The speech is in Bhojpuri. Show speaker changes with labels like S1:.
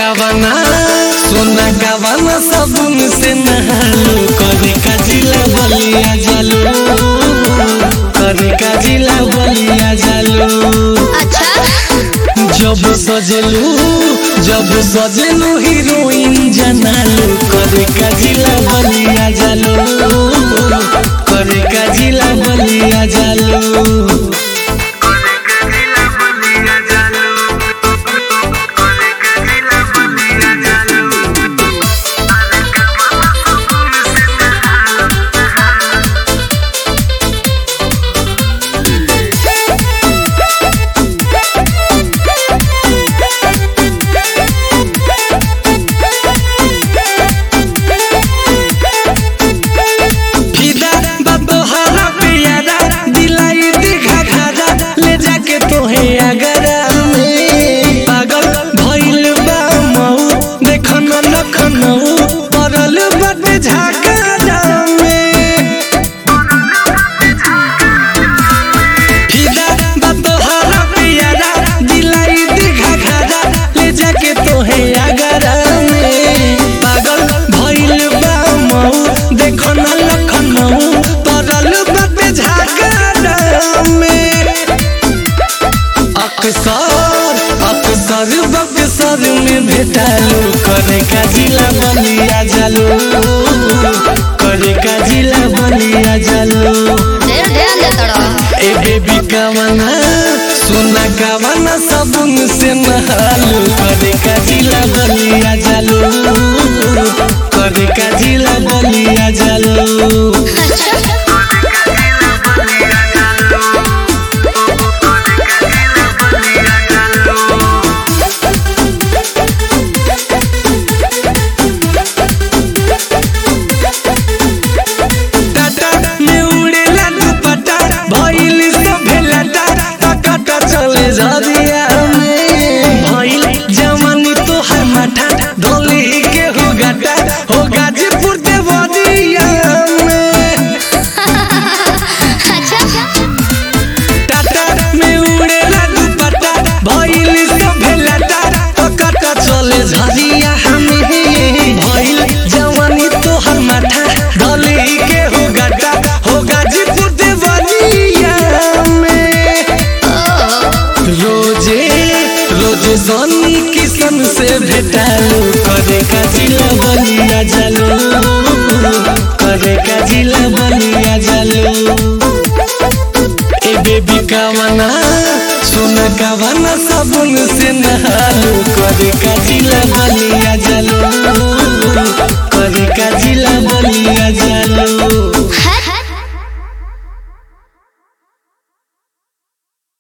S1: कवना सोना कवना साबुन से नहालू करे का जिला बलिया जालू करे का जिला बलिया जालू
S2: अच्छा
S1: जब सजलू जब सजलू हीरोइन जनालू करे का जिला बलिया जालू करे का जिला बलिया जालू फिदा बतोहरा पियारा दिलाई दिखा खाजा ले जाके तोहे अगरा में पागल भइल बा मऊ देखन लखनऊ पड़ल बाटे झाका में फिदा बतोहरा पियारा दिलाई दिखा खाजा ले जाके तोहे अगरा में पागल भइल बा मऊ देखो न लखनऊ पड़ल बाटे झाका में अक्सर अक्सर बक्सर में भेटालू करे का जिला बलिया जालू करे का जिला बलिया जालू
S2: ढेर ध्यान दे तोड़ा
S1: ए बेबी कवना सोना कवना साबुन से नहालू करे का जिला बलिया जालू करे का जिला बलिया जालू
S2: अच्छा
S1: टाटा में उड़ेला दुपट्टा भइल सभे लटा टकटा चले जरिया में भइल जवानी तोहर माथा ढोली के हो गाटा हो गाजीपुर देवरिया में
S2: अच्छा
S1: टाटा में उड़ेला दुपट्टा भइल सभे लटा टकटा चले झरिया हमें भइल जवानी तोहर माथा ढोली के हो गाटा हो गाजीपुर देवरिया में रोजे रोजे सनी किशन से भेटालू करे का जिला बलिया जालू करे का जिला बलिया जालू ए बेबी कवना सोना कवना साबुन से नहालू करे का जिला बलिया